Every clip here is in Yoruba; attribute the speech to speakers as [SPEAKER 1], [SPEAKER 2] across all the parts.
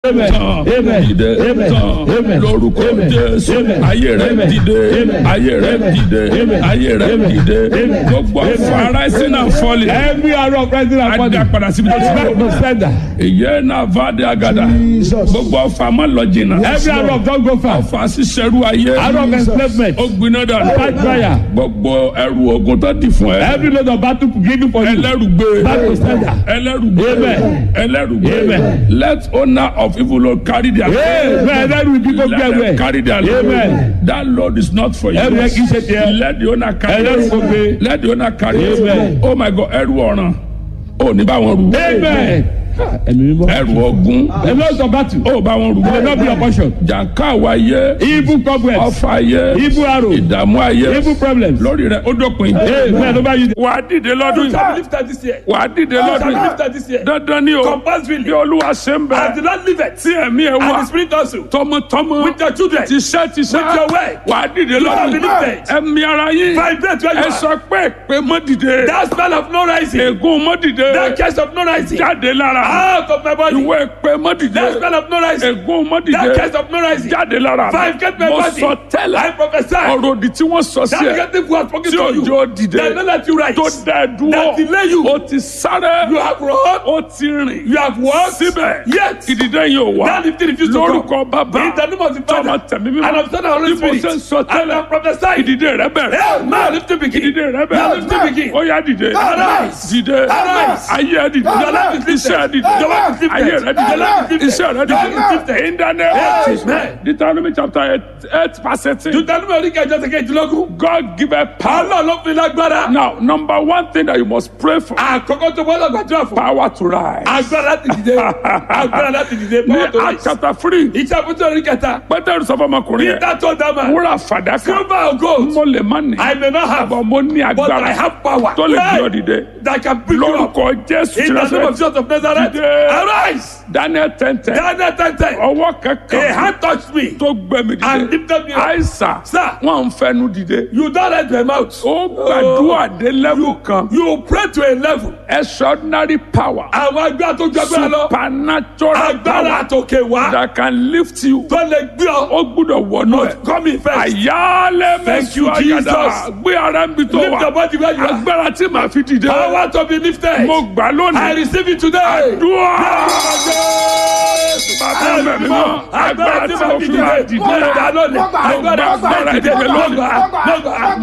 [SPEAKER 1] Amen.
[SPEAKER 2] tán
[SPEAKER 1] Amen.
[SPEAKER 2] dìde
[SPEAKER 1] Amen.
[SPEAKER 2] tán
[SPEAKER 1] Amen.
[SPEAKER 2] lórúkọ
[SPEAKER 1] Amen.
[SPEAKER 2] jésù
[SPEAKER 1] Amen.
[SPEAKER 2] ayé rẹ
[SPEAKER 1] Amen.
[SPEAKER 2] dìde
[SPEAKER 1] Amen.
[SPEAKER 2] ayé rẹ
[SPEAKER 1] Amen.
[SPEAKER 2] dìde
[SPEAKER 1] Amen.
[SPEAKER 2] ayé rẹ
[SPEAKER 1] Amen.
[SPEAKER 2] dìde
[SPEAKER 1] Amen.
[SPEAKER 2] gbogbo afárá ẹsìn náà fọlẹ
[SPEAKER 1] Every arrow of rising and
[SPEAKER 2] adé
[SPEAKER 1] falling.
[SPEAKER 2] apàdà síbi tó ti
[SPEAKER 1] Back
[SPEAKER 2] bẹ
[SPEAKER 1] to sender.
[SPEAKER 2] èyí náà va de agada
[SPEAKER 1] Jesus.
[SPEAKER 2] gbogbo ọfà má lọ jìnnà
[SPEAKER 1] Every arrow of don't go far.
[SPEAKER 2] ọfà ṣiṣẹrú ayé
[SPEAKER 1] Arrow of enslavement.
[SPEAKER 2] ó gbiná dànù
[SPEAKER 1] Fight fire.
[SPEAKER 2] gbogbo ẹrù ogun tó di fún ẹ
[SPEAKER 1] Every load of battle given for you.
[SPEAKER 2] ẹlẹ́rùgbé
[SPEAKER 1] Back to sender.
[SPEAKER 2] ẹlẹ́rùgbé
[SPEAKER 1] Amen.
[SPEAKER 2] ẹlẹ́rùgbé
[SPEAKER 1] Amen.
[SPEAKER 2] let owner of evil lord carry their
[SPEAKER 1] Amen. Ẹlẹ́rù ibi tó gbé
[SPEAKER 2] let them
[SPEAKER 1] ẹwẹ́.
[SPEAKER 2] carry their load
[SPEAKER 1] Amen.
[SPEAKER 2] that load is not for you
[SPEAKER 1] Ẹrù yẹn kì í ṣe tiẹ̀.
[SPEAKER 2] let the owner carry
[SPEAKER 1] Ẹlẹ́rù
[SPEAKER 2] it
[SPEAKER 1] kò gbé.
[SPEAKER 2] let the owner carry it
[SPEAKER 1] Amen.
[SPEAKER 2] oh my god ẹrù ọ̀ràn ò ní bá wọn rù
[SPEAKER 1] Amen. Ẹ̀mí mímọ́.
[SPEAKER 2] ẹrù ogun
[SPEAKER 1] A lot of battle.
[SPEAKER 2] ó bá wọn rù
[SPEAKER 1] Will not be your portion.
[SPEAKER 2] jàǹká àwọn ayé
[SPEAKER 1] Evil cobwebs.
[SPEAKER 2] ọfà ayé
[SPEAKER 1] Evil arrow.
[SPEAKER 2] ìdààmú ayé
[SPEAKER 1] Evil problems.
[SPEAKER 2] lórí rẹ ó dópin
[SPEAKER 1] Amen. Over you.
[SPEAKER 2] wà á dìde lọ́dún
[SPEAKER 3] shall
[SPEAKER 2] yìí
[SPEAKER 3] be lifted this year.
[SPEAKER 2] wà á dìde
[SPEAKER 3] You
[SPEAKER 2] lọ́dún
[SPEAKER 3] shall be
[SPEAKER 2] yìí
[SPEAKER 3] lifted this year.
[SPEAKER 2] dandan ni o
[SPEAKER 3] Compulsorily.
[SPEAKER 2] bí olúwa ṣe ń
[SPEAKER 3] As the
[SPEAKER 2] bẹ
[SPEAKER 3] Lord liveth,
[SPEAKER 2] tí ẹ̀mí ẹ̀
[SPEAKER 3] and
[SPEAKER 2] wà
[SPEAKER 3] the Spirit also,
[SPEAKER 2] tọmọtọmọ
[SPEAKER 3] with your children,
[SPEAKER 2] tiṣẹ́ tiṣẹ́
[SPEAKER 3] With your way.
[SPEAKER 2] wà á dìde
[SPEAKER 3] shall
[SPEAKER 2] lọ́dún
[SPEAKER 3] be
[SPEAKER 2] yìí
[SPEAKER 3] lifted.
[SPEAKER 2] ẹ̀mí ara yín
[SPEAKER 3] vibrate where you
[SPEAKER 2] ẹ
[SPEAKER 3] are.
[SPEAKER 2] sọ pé pé mọ́ dìde
[SPEAKER 3] That spell of no rising,
[SPEAKER 2] ègún mọ́ dìde
[SPEAKER 3] that curse of no rising,
[SPEAKER 2] jáde lára
[SPEAKER 3] out of my body.
[SPEAKER 2] ìwé pé mọ́ dìde
[SPEAKER 3] That spell of no rising,
[SPEAKER 2] ègún mọ́
[SPEAKER 3] that
[SPEAKER 2] dìde
[SPEAKER 3] curse of no rising,
[SPEAKER 2] jáde lára
[SPEAKER 3] Five, get my
[SPEAKER 2] mo
[SPEAKER 3] body.
[SPEAKER 2] sọ tẹ́lẹ̀
[SPEAKER 3] I prophesy.
[SPEAKER 2] ọ̀rọ̀ òdì tí wọ́n sọ sí
[SPEAKER 3] That
[SPEAKER 2] ẹ
[SPEAKER 3] negative who has spoken
[SPEAKER 2] tí
[SPEAKER 3] to you,
[SPEAKER 2] òjò dìde
[SPEAKER 3] that don't let you rise,
[SPEAKER 2] tó dá ẹ dúró
[SPEAKER 3] that delay you,
[SPEAKER 2] ó ti sáré
[SPEAKER 3] you have run,
[SPEAKER 2] ó ti rìn
[SPEAKER 3] you have walked,
[SPEAKER 2] síbẹ̀
[SPEAKER 3] yet
[SPEAKER 2] ìdìde yìí ò wá
[SPEAKER 3] that lifting refused to come.
[SPEAKER 2] lórúkọ bàbá
[SPEAKER 3] In the name of the
[SPEAKER 2] tọmọ
[SPEAKER 3] Father,
[SPEAKER 2] tẹ̀mí
[SPEAKER 3] and
[SPEAKER 2] mímọ́
[SPEAKER 3] of the Son and Holy
[SPEAKER 2] bí mo
[SPEAKER 3] Spirit,
[SPEAKER 2] ṣe ń sọ
[SPEAKER 3] and
[SPEAKER 2] tẹ́lẹ̀
[SPEAKER 3] I prophesy.
[SPEAKER 2] ìdìde rẹ bẹ̀rẹ̀
[SPEAKER 3] Hey, man, lift it begin.
[SPEAKER 2] ìdìde rẹ
[SPEAKER 3] Now
[SPEAKER 2] bẹ̀rẹ̀
[SPEAKER 3] lift it begin.
[SPEAKER 2] ó yá dìde
[SPEAKER 3] Arise.
[SPEAKER 2] dìde
[SPEAKER 3] Arise.
[SPEAKER 2] ayé ẹ dìde
[SPEAKER 3] Your life is lifted.
[SPEAKER 2] iṣẹ́ ẹ dìde
[SPEAKER 3] Your life is lifted.
[SPEAKER 2] ayé rẹ dìde
[SPEAKER 3] Your life is lifted.
[SPEAKER 2] iṣẹ́ rẹ
[SPEAKER 3] Your life is
[SPEAKER 2] dìde
[SPEAKER 3] lifted.
[SPEAKER 2] in the name of Jesus
[SPEAKER 3] Amen.
[SPEAKER 2] Deuteronomy chapter eight eight verse eighteen
[SPEAKER 3] Deuteronomy oríkèjọ ti kejìlélógún.
[SPEAKER 2] God give a power
[SPEAKER 3] Ọlọ́run ló fi lágbára.
[SPEAKER 2] now number one thing that you must pray for
[SPEAKER 3] Àkọ́kọ́ tó gbọ́dọ̀ gbàdúrà fún.
[SPEAKER 2] power to rise
[SPEAKER 3] Agbára láti dìde. Agbára láti dìde.
[SPEAKER 2] ní
[SPEAKER 3] Power to
[SPEAKER 2] Acts
[SPEAKER 3] rise.
[SPEAKER 2] chapter three
[SPEAKER 3] Iṣẹ́ àbútó orí kẹta.
[SPEAKER 2] Pétérù sọ fún ọmọkùnrin yẹn
[SPEAKER 3] Peter told that man.
[SPEAKER 2] wúrà fàdákà
[SPEAKER 3] Silver or gold.
[SPEAKER 2] mo lè má ní
[SPEAKER 3] I may not have.
[SPEAKER 2] àbọ̀ mo ní
[SPEAKER 3] But I
[SPEAKER 2] agbára
[SPEAKER 3] have power.
[SPEAKER 2] tó lè gbé ọ
[SPEAKER 3] Hey,
[SPEAKER 2] dìde
[SPEAKER 3] That can pick you up.
[SPEAKER 2] lórúkọ Jésù
[SPEAKER 3] In the name of
[SPEAKER 2] tìrẹsẹ
[SPEAKER 3] Jesus of Nazareth.
[SPEAKER 2] Dìde.
[SPEAKER 3] Arise.
[SPEAKER 2] Daniel tẹ́ntẹ́
[SPEAKER 3] Daniel ten ten.
[SPEAKER 2] ọwọ́
[SPEAKER 3] A
[SPEAKER 2] kankan
[SPEAKER 3] hand touched me.
[SPEAKER 2] tó gbé mi
[SPEAKER 3] And
[SPEAKER 2] dìde
[SPEAKER 3] lifted me up.
[SPEAKER 2] àìsàn
[SPEAKER 3] Sir.
[SPEAKER 2] wọn ń fẹnu dìde
[SPEAKER 3] You don't let my mouth.
[SPEAKER 2] ó gbàdúrà dé level kan
[SPEAKER 3] You pray to a level.
[SPEAKER 2] extraordinary power
[SPEAKER 3] Àwọn agbára tó ju agbára lọ.
[SPEAKER 2] supernatural
[SPEAKER 3] Agbára
[SPEAKER 2] power
[SPEAKER 3] àtòkè wá.
[SPEAKER 2] that can lift you
[SPEAKER 3] Tó lè gbé ọ.
[SPEAKER 2] ó gbúdọ̀ wọnú ẹ̀.
[SPEAKER 3] Come in first.
[SPEAKER 2] àyálẹ̀
[SPEAKER 3] Thank you,
[SPEAKER 2] mẹ́sùn àgàdà
[SPEAKER 3] Jesus.
[SPEAKER 2] gbé ara ń bi tó
[SPEAKER 3] Lift your
[SPEAKER 2] wà
[SPEAKER 3] body where you are.
[SPEAKER 2] agbára tí màá fi dìde
[SPEAKER 3] Power to be lifted.
[SPEAKER 2] mo gbà
[SPEAKER 3] I
[SPEAKER 2] lónìí
[SPEAKER 3] receive it today.
[SPEAKER 2] àdúrà bàbá mẹ́mi mọ́ agbára tí mo fi máa dìde mo gbà agbára dìde lónìí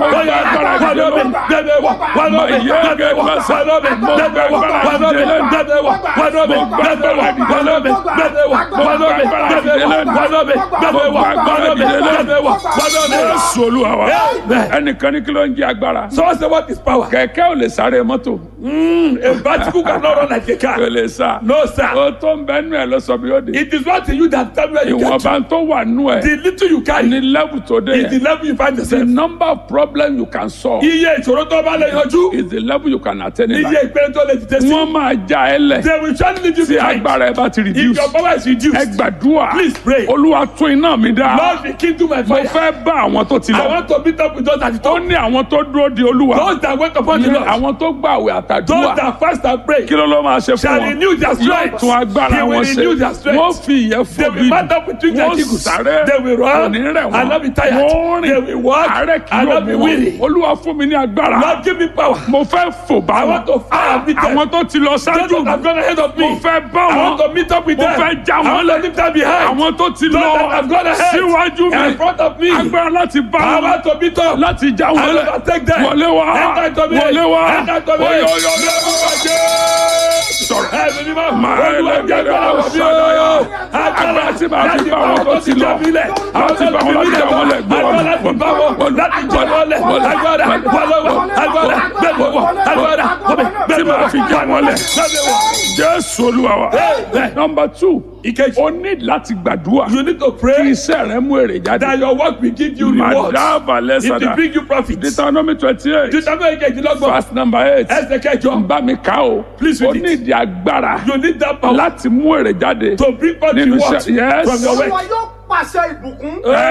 [SPEAKER 2] Jésù Olúwa wa ẹnìkan ní kí ló ń jẹ agbára
[SPEAKER 3] So what's the what is power?
[SPEAKER 2] kẹ̀kẹ́ ò lè sáré mọ́tò
[SPEAKER 3] A bicycle cannot run like a
[SPEAKER 2] kò
[SPEAKER 3] car.
[SPEAKER 2] lè sá
[SPEAKER 3] No, sir.
[SPEAKER 2] o tó ń bẹ nú ẹ lọ sọ bí ó di
[SPEAKER 3] It is not in you that tell me where you get to.
[SPEAKER 2] ìwọ̀nba tó wà nú ẹ
[SPEAKER 3] The little you carry
[SPEAKER 2] ní level tó dé
[SPEAKER 3] is the
[SPEAKER 2] yẹn
[SPEAKER 3] level you find
[SPEAKER 2] the
[SPEAKER 3] yourself.
[SPEAKER 2] number of problems you can solve
[SPEAKER 3] Iye ìṣòro tó bá lè yanjú.
[SPEAKER 2] is the level you can attain in
[SPEAKER 3] Iye
[SPEAKER 2] life.
[SPEAKER 3] ìpele tó lè dìde sí.
[SPEAKER 2] wọ́n máa já ẹ lẹ̀
[SPEAKER 3] They will surely leave you
[SPEAKER 2] tí
[SPEAKER 3] behind.
[SPEAKER 2] agbára ẹ bá ti
[SPEAKER 3] If
[SPEAKER 2] reduce.
[SPEAKER 3] your power is
[SPEAKER 2] ẹ
[SPEAKER 3] reduced,
[SPEAKER 2] gbàdúrà
[SPEAKER 3] Please pray.
[SPEAKER 2] olúwa tún iná mi dá.
[SPEAKER 3] Lord be kindle my
[SPEAKER 2] mo
[SPEAKER 3] fire.
[SPEAKER 2] fẹ́ bá àwọn tó ti
[SPEAKER 3] I
[SPEAKER 2] lọ.
[SPEAKER 3] want to meet up with those at the
[SPEAKER 2] ó
[SPEAKER 3] top.
[SPEAKER 2] ní àwọn tó dúró de olúwa.
[SPEAKER 3] Those that wait upon the
[SPEAKER 2] Ní
[SPEAKER 3] Lord.
[SPEAKER 2] àwọn tó gbàwé
[SPEAKER 3] Those
[SPEAKER 2] àtàdúrà.
[SPEAKER 3] that fast and pray.
[SPEAKER 2] kí ló ló máa ṣe fún
[SPEAKER 3] Shall
[SPEAKER 2] wọn.
[SPEAKER 3] renew their
[SPEAKER 2] yóò
[SPEAKER 3] strength.
[SPEAKER 2] tún agbára
[SPEAKER 3] He will
[SPEAKER 2] wọn ṣe.
[SPEAKER 3] renew their strength.
[SPEAKER 2] wọ́n fi ìyẹn
[SPEAKER 3] They
[SPEAKER 2] fún
[SPEAKER 3] will
[SPEAKER 2] bí.
[SPEAKER 3] mount up with wings like
[SPEAKER 2] wọ́n
[SPEAKER 3] eagles.
[SPEAKER 2] sáré.
[SPEAKER 3] They will run
[SPEAKER 2] kò ní rẹ̀
[SPEAKER 3] and not be
[SPEAKER 2] wọ́n.
[SPEAKER 3] tired.
[SPEAKER 2] wọ́n
[SPEAKER 3] They will
[SPEAKER 2] rìn.
[SPEAKER 3] walk
[SPEAKER 2] àárẹ̀ kì
[SPEAKER 3] and
[SPEAKER 2] yóò
[SPEAKER 3] not be
[SPEAKER 2] mú
[SPEAKER 3] weary.
[SPEAKER 2] wọn. olúwa fún mi ní agbára.
[SPEAKER 3] Lord give me power.
[SPEAKER 2] mo fẹ́ fò bá
[SPEAKER 3] I
[SPEAKER 2] wọn.
[SPEAKER 3] want to fire and meet them.
[SPEAKER 2] àwọn tó ti lọ
[SPEAKER 3] Those
[SPEAKER 2] ṣáájú
[SPEAKER 3] that have gone ahead of me.
[SPEAKER 2] mo fẹ́ bá
[SPEAKER 3] I want to
[SPEAKER 2] wọn.
[SPEAKER 3] meet up with
[SPEAKER 2] mo
[SPEAKER 3] them.
[SPEAKER 2] fẹ́ já
[SPEAKER 3] I
[SPEAKER 2] wọn
[SPEAKER 3] want to leave them behind.
[SPEAKER 2] àwọn tó ti
[SPEAKER 3] Those that have gone
[SPEAKER 2] lọ
[SPEAKER 3] ahead.
[SPEAKER 2] síwájú
[SPEAKER 3] In
[SPEAKER 2] mi
[SPEAKER 3] front of me.
[SPEAKER 2] agbára láti bá
[SPEAKER 3] I
[SPEAKER 2] wọn
[SPEAKER 3] want to meet up.
[SPEAKER 2] láti já wọn
[SPEAKER 3] I
[SPEAKER 2] lẹ
[SPEAKER 3] overtake them.
[SPEAKER 2] wọlé wá
[SPEAKER 3] Enter into me.
[SPEAKER 2] wọlé wá
[SPEAKER 3] Enter into me.
[SPEAKER 2] oyo oyo sọ̀rọ̀
[SPEAKER 3] Ẹ̀mí mímọ́.
[SPEAKER 2] Máa
[SPEAKER 3] Olúwa
[SPEAKER 2] ẹlẹ́gẹ̀dẹ̀
[SPEAKER 3] jẹ́ agbára wọ̀ mí o.
[SPEAKER 2] ọ̀sán agbára tí màá fi bá wọn tó ti lọ láti bá wọn láti já wọn lẹ gbé wọn
[SPEAKER 3] Agbára láti bá wọn láti jẹ wọn lẹ. Agbára wọlọ́wọ́. Agbára gbẹ̀wọ̀. Agbára
[SPEAKER 2] tí màá fi já wọn lẹ
[SPEAKER 3] gbẹ̀wọ̀.
[SPEAKER 2] jésù olúwa wa
[SPEAKER 3] Amen.
[SPEAKER 2] nọmba two
[SPEAKER 3] Ìkejì.
[SPEAKER 2] o ní láti gbàdúrà
[SPEAKER 3] You need to
[SPEAKER 2] kí
[SPEAKER 3] pray
[SPEAKER 2] iṣẹ́ rẹ mú èrè
[SPEAKER 3] that
[SPEAKER 2] jáde
[SPEAKER 3] your work will give you rewards.
[SPEAKER 2] madaba
[SPEAKER 3] It will
[SPEAKER 2] lẹ́sàdá
[SPEAKER 3] bring you profit.
[SPEAKER 2] deuteronomy twenty eight
[SPEAKER 3] Deuteronomy kejìlélọ́gbọ̀n.
[SPEAKER 2] verse number eight
[SPEAKER 3] Ẹsẹ̀ kẹjọ.
[SPEAKER 2] bá mi ká o
[SPEAKER 3] Please
[SPEAKER 2] o
[SPEAKER 3] read
[SPEAKER 2] ní
[SPEAKER 3] it.
[SPEAKER 2] ìdí agbára
[SPEAKER 3] You need that power
[SPEAKER 2] láti mú èrè jáde
[SPEAKER 3] to bring forth
[SPEAKER 2] nínú
[SPEAKER 3] rewards
[SPEAKER 2] iṣẹ́ yes
[SPEAKER 3] from your work.
[SPEAKER 4] olúwa yóò pàṣẹ ìbùkún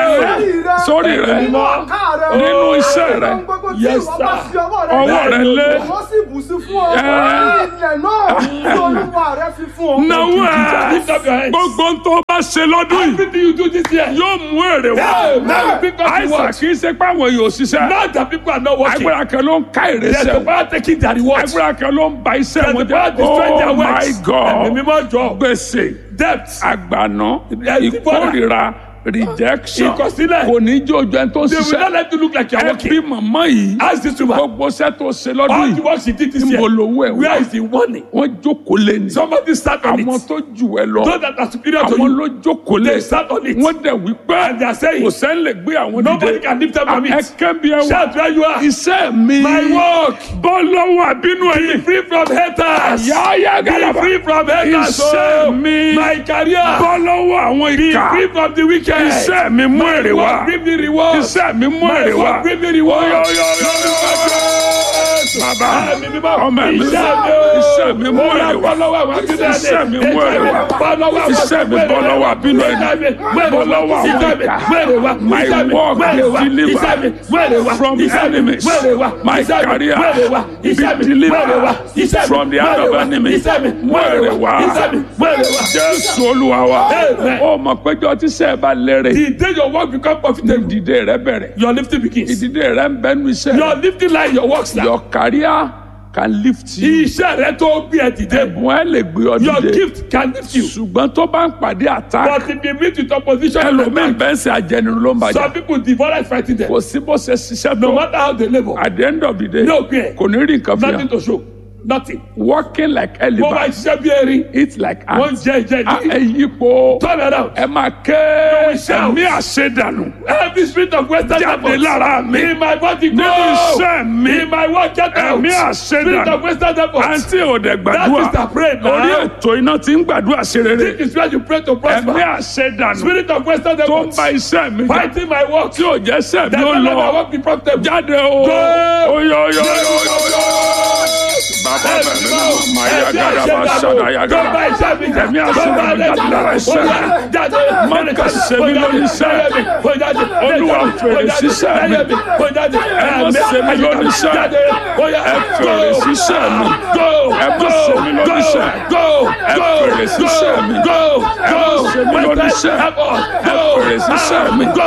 [SPEAKER 2] Ẹ, sórí rẹ,
[SPEAKER 4] nínú ọ̀ká rẹ
[SPEAKER 2] nínú iṣẹ́ rẹ.
[SPEAKER 4] ohun gbogbo tí
[SPEAKER 1] Yes,
[SPEAKER 4] ìwọ bá
[SPEAKER 1] sir.
[SPEAKER 4] fi ọwọ́ rẹ
[SPEAKER 2] Ọwọ́ rẹ lé.
[SPEAKER 4] wọ́n sì bù sí fún ọ
[SPEAKER 2] Ẹ.
[SPEAKER 4] ilẹ̀ náà tí olúwa rẹ fi fún ọ.
[SPEAKER 2] náwó ẹ
[SPEAKER 1] Lift up your hands.
[SPEAKER 2] gbogbo tó bá ṣe lọ́dún yìí
[SPEAKER 1] Everything you do this year.
[SPEAKER 2] yóò mú èrè wá
[SPEAKER 1] Hey, now pick up the
[SPEAKER 2] àìsàn
[SPEAKER 1] watch.
[SPEAKER 2] kì í ṣe pé àwọn yóò ṣiṣẹ́
[SPEAKER 1] Not that people are not working.
[SPEAKER 2] agbára kan ló ń ká èrè
[SPEAKER 1] There's the
[SPEAKER 2] sẹ́wọ̀n
[SPEAKER 1] power taking their rewards.
[SPEAKER 2] agbára kan ló ń ba iṣẹ́
[SPEAKER 1] There's
[SPEAKER 2] wọn
[SPEAKER 1] the power
[SPEAKER 2] jẹ́
[SPEAKER 1] destroying their
[SPEAKER 2] oh my
[SPEAKER 1] works. Ẹ̀mí
[SPEAKER 2] god
[SPEAKER 1] mímọ́ jọ.
[SPEAKER 2] gbèsè
[SPEAKER 1] Debt.
[SPEAKER 2] àgbàná
[SPEAKER 1] Yes,
[SPEAKER 2] ìkórìíra rejection
[SPEAKER 1] Ìkọ̀sílẹ̀.
[SPEAKER 2] kò ní jó ojú ẹni tó
[SPEAKER 1] They will not
[SPEAKER 2] ṣiṣẹ́
[SPEAKER 1] let you look like you're
[SPEAKER 2] ẹ
[SPEAKER 1] working.
[SPEAKER 2] bí màmá yìí
[SPEAKER 1] Ask this woman.
[SPEAKER 2] gbogbo iṣẹ́ tó ṣe lọ́dún
[SPEAKER 1] All the
[SPEAKER 2] yìí
[SPEAKER 1] work she did this year.
[SPEAKER 2] níbo lówó ẹ̀
[SPEAKER 1] Where
[SPEAKER 2] wá
[SPEAKER 1] is the money?
[SPEAKER 2] wọ́n jókòó lé ní
[SPEAKER 1] Somebody sat on
[SPEAKER 2] àwọn
[SPEAKER 1] it.
[SPEAKER 2] tó jù ẹ lọ
[SPEAKER 1] Those that are superior to
[SPEAKER 2] àwọn
[SPEAKER 1] you.
[SPEAKER 2] ló jókòó lé
[SPEAKER 1] They sat on it.
[SPEAKER 2] wọ́n dẹ̀ wí pé
[SPEAKER 1] And they are saying,
[SPEAKER 2] kò sẹ́ni lè gbé àwọn
[SPEAKER 1] Nobody can lift up from it.
[SPEAKER 2] ẹ̀kẹ́ bí ẹ wá
[SPEAKER 1] Shout where you are.
[SPEAKER 2] iṣẹ́ mi
[SPEAKER 1] My work.
[SPEAKER 2] bọ́ lọ́wọ́ àbínú
[SPEAKER 1] Be
[SPEAKER 2] ẹ̀yìn
[SPEAKER 1] free from haters.
[SPEAKER 2] yáyá
[SPEAKER 1] Be
[SPEAKER 2] galaba
[SPEAKER 1] free from haters.
[SPEAKER 2] iṣẹ́
[SPEAKER 1] oh.
[SPEAKER 2] mi
[SPEAKER 1] My career.
[SPEAKER 2] bọ́ lọ́wọ́ àwọn
[SPEAKER 1] Be
[SPEAKER 2] ìka
[SPEAKER 1] free from the wicked.
[SPEAKER 2] iṣẹ́ mi mú èrè wá
[SPEAKER 1] Work bring me reward.
[SPEAKER 2] iṣẹ́ mi mú
[SPEAKER 1] My
[SPEAKER 2] èrè wá
[SPEAKER 1] work bring me reward.
[SPEAKER 2] Yo, yo, yo, yo, yo. bàbá
[SPEAKER 1] Ẹ̀mí mímọ́.
[SPEAKER 2] ọmọ mi
[SPEAKER 1] Iṣẹ́ mi o.
[SPEAKER 2] iṣẹ́ mi mú
[SPEAKER 1] Ó yá,
[SPEAKER 2] èrè wá
[SPEAKER 1] bọ́ lọ́wọ́ àwọn akíndé.
[SPEAKER 2] iṣẹ́ mi mú èrè wá
[SPEAKER 1] Bọ́ lọ́wọ́ àwọn
[SPEAKER 2] iṣẹ́ mi bọ́ lọ́wọ́ àbínú ẹ̀yìn bọ́ lọ́wọ́ àwọn ìka my work be delivered from enemies my career be delivered from the hand of enemies mú èrè wá jésù olúwa wa
[SPEAKER 1] Amen.
[SPEAKER 2] ó mọ̀ péjọ tí sẹ́ẹ̀ bá lérè
[SPEAKER 1] The day your work become profitable,
[SPEAKER 2] ìdìde rẹ bẹ̀rẹ̀
[SPEAKER 1] your lifting begins.
[SPEAKER 2] ìdìde rẹ ń bẹnu iṣẹ́
[SPEAKER 1] Your lifting line, your works now.
[SPEAKER 2] your career can lift you
[SPEAKER 1] Iṣẹ́ rẹ tó gbé ẹ dìde.
[SPEAKER 2] ẹ̀bùn ẹ lè gbé ọ
[SPEAKER 1] Your
[SPEAKER 2] dìde
[SPEAKER 1] gift can lift you.
[SPEAKER 2] ṣùgbọ́n tó bá ń pàdé attack
[SPEAKER 1] But if you meet with opposition,
[SPEAKER 2] ẹlòmíín bẹ́ẹ̀ ń ṣe ajẹnirun ló ń bàjẹ́
[SPEAKER 1] some people devour fighting them.
[SPEAKER 2] kò sí bó ṣe ṣiṣẹ́
[SPEAKER 1] No
[SPEAKER 2] tó
[SPEAKER 1] matter how they labor,
[SPEAKER 2] at the end of the day
[SPEAKER 1] no pain,
[SPEAKER 2] kò ní rí nǹkan fi
[SPEAKER 1] nothing
[SPEAKER 2] hàn
[SPEAKER 1] to show. Nothing.
[SPEAKER 2] working like
[SPEAKER 1] Mo máa
[SPEAKER 2] elephant
[SPEAKER 1] ṣiṣẹ́ bí erin.
[SPEAKER 2] eat like
[SPEAKER 1] Wọ́n
[SPEAKER 2] ant
[SPEAKER 1] jẹ́ ìjẹ́
[SPEAKER 2] Ah, ẹ
[SPEAKER 1] ìdí.
[SPEAKER 2] yípo
[SPEAKER 1] Turn around.
[SPEAKER 2] ẹ máa ké
[SPEAKER 1] will shout.
[SPEAKER 2] ẹ̀mí àṣedànù
[SPEAKER 1] Every spirit of western
[SPEAKER 2] jáde
[SPEAKER 1] devils
[SPEAKER 2] lára mi
[SPEAKER 1] in my body go.
[SPEAKER 2] nínú iṣẹ́ mi
[SPEAKER 1] In my work get out.
[SPEAKER 2] ẹ̀mí
[SPEAKER 1] Spirit
[SPEAKER 2] àṣedànù
[SPEAKER 1] of western devils.
[SPEAKER 2] àǹtí òde
[SPEAKER 1] That
[SPEAKER 2] gbàdúrà
[SPEAKER 1] is the prayer now.
[SPEAKER 2] orí ètò iná tí ń gbàdúrà ṣe rere
[SPEAKER 1] This is where you pray to
[SPEAKER 2] ẹ̀mí
[SPEAKER 1] prosper.
[SPEAKER 2] àṣedànù
[SPEAKER 1] Spirit of western
[SPEAKER 2] tó ń
[SPEAKER 1] devils.
[SPEAKER 2] ba iṣẹ́ mi jà
[SPEAKER 1] Fighting my work.
[SPEAKER 2] tí ò jẹ́ sẹ́ẹ̀
[SPEAKER 1] That
[SPEAKER 2] bí ó
[SPEAKER 1] will let my
[SPEAKER 2] lọ
[SPEAKER 1] work be profitable.
[SPEAKER 2] jáde o
[SPEAKER 1] Go.
[SPEAKER 2] oyoyoyoyoyo bàbá bẹ̀rẹ̀ mi mọ̀ máa yá gàdá bá ṣàdá yá gàdá ẹ̀mí àṣedànù jáde lára iṣẹ́ mi má kà ṣe mí lórí iṣẹ́ olúwa fèrè síṣẹ́ mi ẹ má ṣe mí lórí iṣẹ́ ẹ fèrè síṣẹ́ mi ẹ má ṣe mí lórí iṣẹ́ ẹ fèrè síṣẹ́ mi ẹ má ṣe mí lórí iṣẹ́ ẹ fèrè síṣẹ́ mi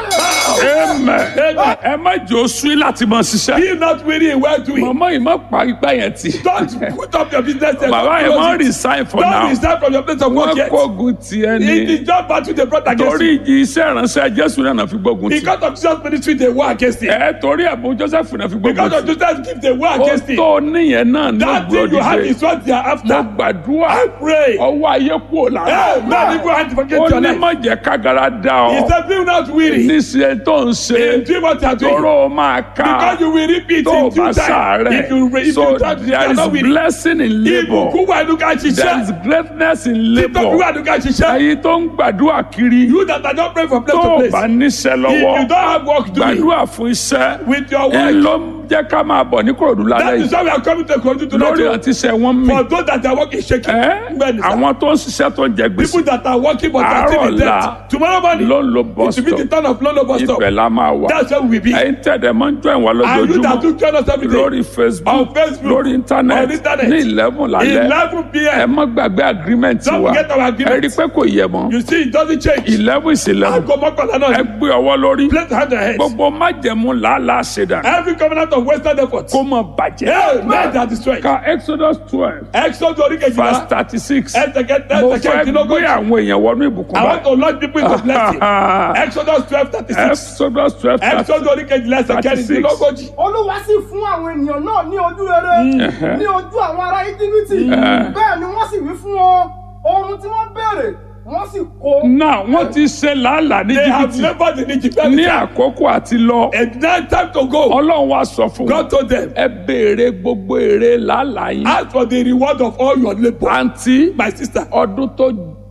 [SPEAKER 2] amen ẹ má jẹ́ oṣù láti máa ṣiṣẹ́
[SPEAKER 1] Be not weary in well doing.
[SPEAKER 2] màmá yìí má pa ipá yẹn tì
[SPEAKER 1] Don't put up your business there.
[SPEAKER 2] bàbá yẹn má
[SPEAKER 1] Don't
[SPEAKER 2] resign for
[SPEAKER 1] Don't
[SPEAKER 2] now
[SPEAKER 1] resign from your place of work
[SPEAKER 2] wọ́n
[SPEAKER 1] yet.
[SPEAKER 2] kógun tiẹ̀
[SPEAKER 1] It
[SPEAKER 2] ni
[SPEAKER 1] is just battle they brought against
[SPEAKER 2] torí
[SPEAKER 1] you.
[SPEAKER 2] ìjì iṣẹ́ ìránṣẹ́ jésù náà náà fi gbógun tì
[SPEAKER 1] Because of Jesus' ministry, they war against it.
[SPEAKER 2] ẹ torí ẹ̀bùn joseph náà fi gbógun
[SPEAKER 1] Because of
[SPEAKER 2] tì
[SPEAKER 1] Jesus' gift, they war
[SPEAKER 2] ó
[SPEAKER 1] against it.
[SPEAKER 2] tó níyẹn náà ní
[SPEAKER 1] That thing you have
[SPEAKER 2] ògbódìde
[SPEAKER 1] is what they are
[SPEAKER 2] mo
[SPEAKER 1] after.
[SPEAKER 2] gbàdúrà
[SPEAKER 1] I pray.
[SPEAKER 2] ọwọ́ ayé kúrò lára
[SPEAKER 1] Hey, man, if you have to forget
[SPEAKER 2] ó
[SPEAKER 1] your
[SPEAKER 2] ní
[SPEAKER 1] life.
[SPEAKER 2] má jẹ́ kágara dá
[SPEAKER 1] He
[SPEAKER 2] ọ
[SPEAKER 1] said, be not weary.
[SPEAKER 2] níṣẹ́ tó ń ṣe
[SPEAKER 1] In doing what you are doing.
[SPEAKER 2] tóró máa ká
[SPEAKER 1] Because you will repeat
[SPEAKER 2] tó o
[SPEAKER 1] in
[SPEAKER 2] bá
[SPEAKER 1] due time. If you,
[SPEAKER 2] sàárẹ̀
[SPEAKER 1] if
[SPEAKER 2] so
[SPEAKER 1] you try to
[SPEAKER 2] there
[SPEAKER 1] you are
[SPEAKER 2] is
[SPEAKER 1] not weary.
[SPEAKER 2] blessing in labour
[SPEAKER 1] Ìbùkún wà ní ká
[SPEAKER 2] there is
[SPEAKER 1] ṣiṣẹ́.
[SPEAKER 2] greatness in
[SPEAKER 1] Títọ́ bí
[SPEAKER 2] labour
[SPEAKER 1] wà ní ká ṣiṣẹ́.
[SPEAKER 2] èyí tó ń gbàdúrà kiri
[SPEAKER 1] You that are not praying from place
[SPEAKER 2] tó
[SPEAKER 1] to
[SPEAKER 2] o
[SPEAKER 1] place.
[SPEAKER 2] bá níṣẹ́
[SPEAKER 1] If
[SPEAKER 2] lọ́wọ́
[SPEAKER 1] you don't have work doing
[SPEAKER 2] gbàdúrà fún iṣẹ́
[SPEAKER 1] with your
[SPEAKER 2] ẹ
[SPEAKER 1] work,
[SPEAKER 2] ló ń jẹ́ ká máa bọ̀ ní kòròdú lálẹ́
[SPEAKER 1] that is
[SPEAKER 2] yìí
[SPEAKER 1] why we are coming to Kogi to
[SPEAKER 2] lórí
[SPEAKER 1] know
[SPEAKER 2] àti iṣẹ́ wọn mì
[SPEAKER 1] for those that are working shaking.
[SPEAKER 2] ẹ́
[SPEAKER 1] Bẹ́ẹ̀ni sá.
[SPEAKER 2] àwọn tó ń ṣiṣẹ́ tó ń jẹ gbèsè
[SPEAKER 1] People that are working but are still in
[SPEAKER 2] Àárọ̀
[SPEAKER 1] debt.
[SPEAKER 2] ọ̀la
[SPEAKER 1] Tomorrow morning,
[SPEAKER 2] ló ń lo bus
[SPEAKER 1] it will be the
[SPEAKER 2] stop
[SPEAKER 1] turn of Lolo bus stop.
[SPEAKER 2] ibẹ̀ la máa wà
[SPEAKER 1] That's where we will be.
[SPEAKER 2] ẹ̀yin tẹ̀dẹ̀ máa ń jọ ìwà
[SPEAKER 1] And you that
[SPEAKER 2] lójoojúmọ́
[SPEAKER 1] do join us every day.
[SPEAKER 2] lórí facebook
[SPEAKER 1] On Facebook,
[SPEAKER 2] lórí
[SPEAKER 1] on
[SPEAKER 2] internet
[SPEAKER 1] internet,
[SPEAKER 2] ní eleven lálẹ́
[SPEAKER 1] 11
[SPEAKER 2] ẹ
[SPEAKER 1] p.m.
[SPEAKER 2] má gbàgbé agreement
[SPEAKER 1] Don't
[SPEAKER 2] wa
[SPEAKER 1] forget our
[SPEAKER 2] ẹ
[SPEAKER 1] agreement.
[SPEAKER 2] rí i pé kò yẹ mọ́
[SPEAKER 1] You see, it doesn't change.
[SPEAKER 2] eleven is eleven
[SPEAKER 1] Aago mọ́kànlá
[SPEAKER 2] ẹ
[SPEAKER 1] náà.
[SPEAKER 2] gbé ọwọ́ lórí
[SPEAKER 1] Place the hand on head.
[SPEAKER 2] gbogbo májẹ̀mú làálàá ṣẹ̀dá
[SPEAKER 1] Every covenant of Western effort.
[SPEAKER 2] kó mọ̀ bàjẹ́
[SPEAKER 1] Hey, men that destroy.
[SPEAKER 2] ka exodus twelve
[SPEAKER 1] Exodus orí
[SPEAKER 2] verse
[SPEAKER 1] kejìlá.
[SPEAKER 2] thirty six
[SPEAKER 1] Ẹsẹ̀kẹ́
[SPEAKER 2] mo fẹ́
[SPEAKER 1] ẹsẹ̀kẹ́
[SPEAKER 2] gbé
[SPEAKER 1] ìdínlógójì.
[SPEAKER 2] àwọn èèyàn wọnú ìbùkún
[SPEAKER 1] I want
[SPEAKER 2] báyìí
[SPEAKER 1] to launch people into blessing. Exodus twelve thirty six.
[SPEAKER 2] exodus twelve thirty
[SPEAKER 1] Exodus orí kejìlá ẹsẹ̀kẹ́
[SPEAKER 2] 36.
[SPEAKER 1] ìdínlógójì.
[SPEAKER 4] olúwa sì fún àwọn ènìyàn náà ní ojú rere ní ojú àwọn ará íjíbítì bẹ́ẹ̀ ni wọ́n sì wí fún wọn ohun tí wọ́n béèrè wọ́n sì kó.
[SPEAKER 2] náà wọ́n ti ṣe làálàá ní
[SPEAKER 1] They have
[SPEAKER 2] jìbìtì
[SPEAKER 1] labored in Egypt.
[SPEAKER 2] ní àkókò àti lọ
[SPEAKER 1] And now time to go.
[SPEAKER 2] ọlọ́run wa sọ fún
[SPEAKER 1] God
[SPEAKER 2] wọn
[SPEAKER 1] told them,
[SPEAKER 2] ẹ béèrè gbogbo èrè làálàá yín
[SPEAKER 1] ask for the reward of all your labour.
[SPEAKER 2] àǹtí
[SPEAKER 1] My sister,
[SPEAKER 2] ọdún tó